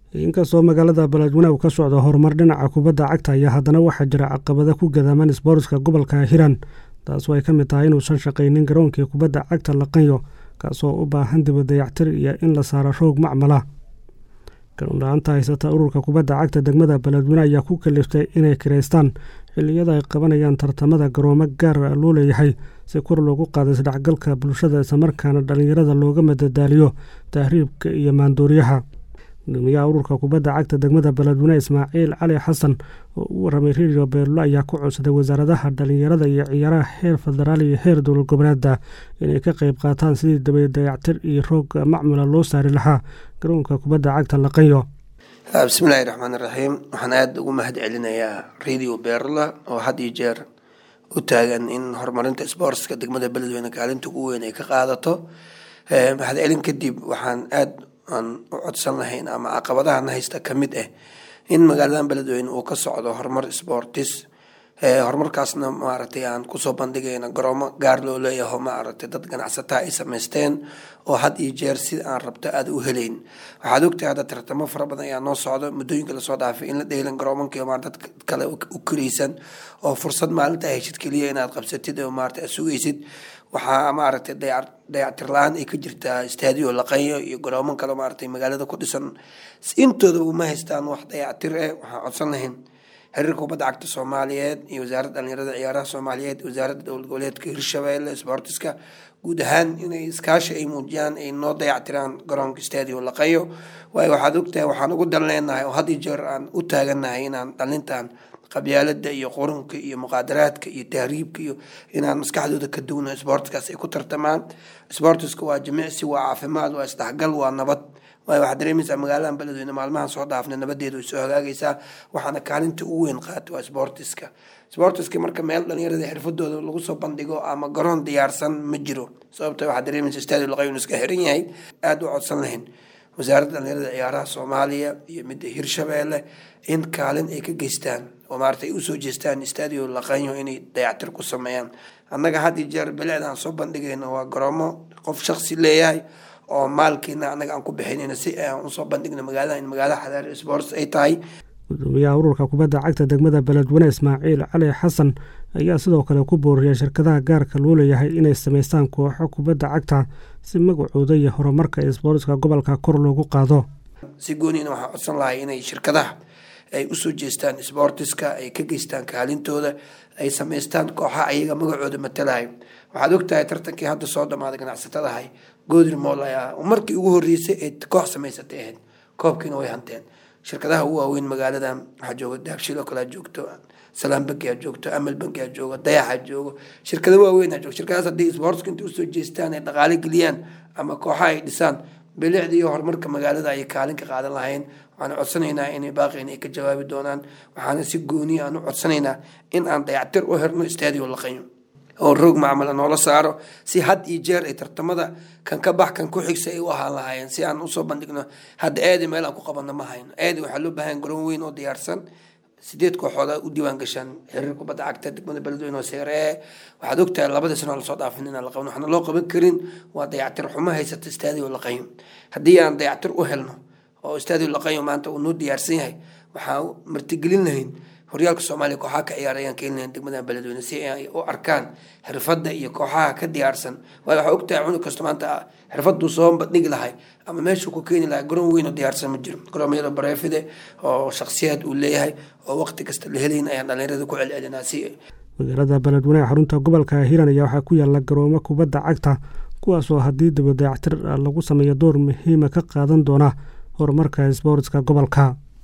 inkastoo magaalada beledweyne uu ka socdo horumar dhinaca kubadda cagta ayaa haddana waxaa jira caqabada ku gadaaman isboortska gobolka hiiraan taasoo ay ka mid tahay inuusan shaqaynin garoonkii kubadda cagta laqanyo kaasoo u baahan dibadayactir iyo in la saaro roog macmala garoonla-aanta haysata ururka kubadda cagta degmada beledweyne ayaa ku kaliftay inay kiraystaan xilliyada ay qabanayaan tartamada garoomo gaar loo leeyahay si kor loogu qaado isdhexgalka bulshada islamarkaana dhallinyarada looga madadaaliyo tahriibka iyo maandooriyaha gudoomiyaha ururka kubadda cagta degmada beledweyne ismaaciil cali xasan oo u waramay radio beerlo ayaa ku codsaday wasaaradaha dhallinyarada iyo ciyaaraha heer federaal iyo heer dowlad goboleeda inay ka qeyb qaataan sidii dabadayactir iyo roog macmula loo saari lahaa garoonka kubadda cagta laqanyo bismillahi raxmaan iraxiim waxaan aada ugu mahad celinayaa radio beerla oo had iyo jeer u taagan in horumarinta sboortska degmada beledweyne kaalinta ugu weyn ay ka qaadato mahad celin kadib waxaan aada aan u codsan lahayn ama caqabadahana haysta ka mid ah in magaaladan beledweyne uu ka socdo horumar sportis horumarkaasna maaragtay aan kusoo bandhigayna garoomo gaar loo leeyaho maaragtay dad ganacsataa ay samaysteen oo had iyo jeer sida aan rabto aada u helayn waxaad ogtahay hadda tartamo fara badan ayaa noo socdo muddooyinka lasoo dhaafay in la dheelan garoomankii maar dad kale u karaysan oo fursad maalinta heshid keliya inaad qabsatid oo maarata aad sugaysid waxaa maaragtay dayac dayactir la-aan ay ka jirtaa stadio laqanyo iyo garooman kale maaragtay magaalada ku dhisan intooda uma haystaan wax dayactir eh waxaan codsan lahayn xiriirka kubadda cagta soomaaliyeed iyo wasaaradda dhalinyarada ciyaaraha soomaaliyeed wasaaradda dowlad goboleedka hirshabeelle sportiska guud ahaan inay iskaashi ay muujiyaan ay noo dayactiraan garoonka stadio laqayo waayo waxaad ogtahay waxaan ugu dan leenahay oo had iyo jeer aan u taaganahay inaan dhalintan qabyaalada iyo qurunka iyo muqaadaraadka iyo tahriibka iyo inaan maskaxdooda ka duwno sportskaas ay ku tartamaan sportiska waa jimicsi waa caafimaad waa isdhexgal waa nabad waayo waxaad dareemaysaa magaaladan beledweyne maalmahan soo dhaafna nabadeeda way soo hagaagaysaa waxaana kaalinta ugu weyn qaata waa sportiska sportiska marka meel dhalinyarada xirfadooda lagu soo bandhigo ama garoon diyaarsan ma jiro sababta waxaad dareemaysaa stadio laqayun iska xiran yahay aada u codsan lahayn wasaaradda dhalinyarada ciyaaraha soomaaliya iyo midda hirshabeelle in kaalin ay ka geystaan oo maarata ay usoo jeestaan stadio laqanyo inay dayactir ku sameeyaan annaga had iyo jeer bilecda aan soo bandhigayno waa garoomo qof shaksi leeyahay oo maalkiina annaga aan ku bixinayno si aan usoo bandhigno magaalada in magaalada xadaari sports ay tahay gudoomiyaha ururka kubadda cagta degmada beledweyne ismaaciil cali xasan ayaa sidoo kale ku booriyay shirkadaha gaarka loo leeyahay inay samaystaan kooxo kubadda cagta si magacooda iyo horumarka isboortska gobolka kor loogu qaado si gooniina waxaan codsan lahay inay shirkadaha ay usoo jeestaan sboortiska ay ka geystaan kaalintooda ay samaystaan kooxaha ayaga magacooda matalahay waxaad ogtahay tartankii hadda soo dhamaaday ganacsatadahay goodir mool ayaa markii ugu horeysay ee koox samaysatay ahayd koobkiina way hanteen shirkadaha ugu waaweyn magaaladan waxaa jooga daabshilo kalea joogto salaam banki aa joogto amal banki aa joogo dayaxa joogo shirkada waaweyn aa joogo shirkadaas haddii sportska intay usoo jeestaan ay dhaqaale geliyaan ama kooxaha ay dhisaan bilicda iyo horumarka magaalada ayay kaalin ka qaadan lahayn waxaan codsanaynaa inay baaqin ay ka jawaabi doonaan waxaana si gooniya aan u codsanaynaa in aan dayactir u herno stadio laqanyo oo roog macmala noola saaro si had iyo jeer ay tartamada kan ka bax kan ku xigsa ay u ahaan lahaayeen si aan usoo bandhigno hadda aadi meel aan ku qabanno ma hayno aadi waxaa loo baahan garoon weyn oo diyaarsan sideed kooxood u diiwaan gashaan xiriir kubadda cagta degmada beledweyne oo seeree waxaad ogtahay labadii sano lasoo dhaafin inaan la qaban waxaana loo qaban karin waa dayactir xumo haysata stadio laqanyo haddii aan dayactir u helno oo stadio laqanyo maanta uu noo diyaarsan yahay waxaan martigelin lahayn horyaalka soomaaliya kooxaha ka ciyaarayaan keenlayan degmada beledweyne si ay u arkaan xirfadda iyo kooxaha ka diyaarsan waayo waxaa ogtahay cunug kasta maanta xirfaduu soo bandhigi lahay ama meeshuu ku keeni lahay garoon weyn oo diyaarsan ma jiro garoomyada bareefide oo shaksiyaad uu leeyahay oo waqti kasta la helayn ayaan dhalinyarada ku celcelinaa si magaalada beledweyne xarunta gobolka hiiran ayaa waxaa ku yaala garoomo kubadda cagta kuwaasoo haddii dibadayactir lagu sameeyo door muhiima ka qaadan doona horumarka isboortska gobolka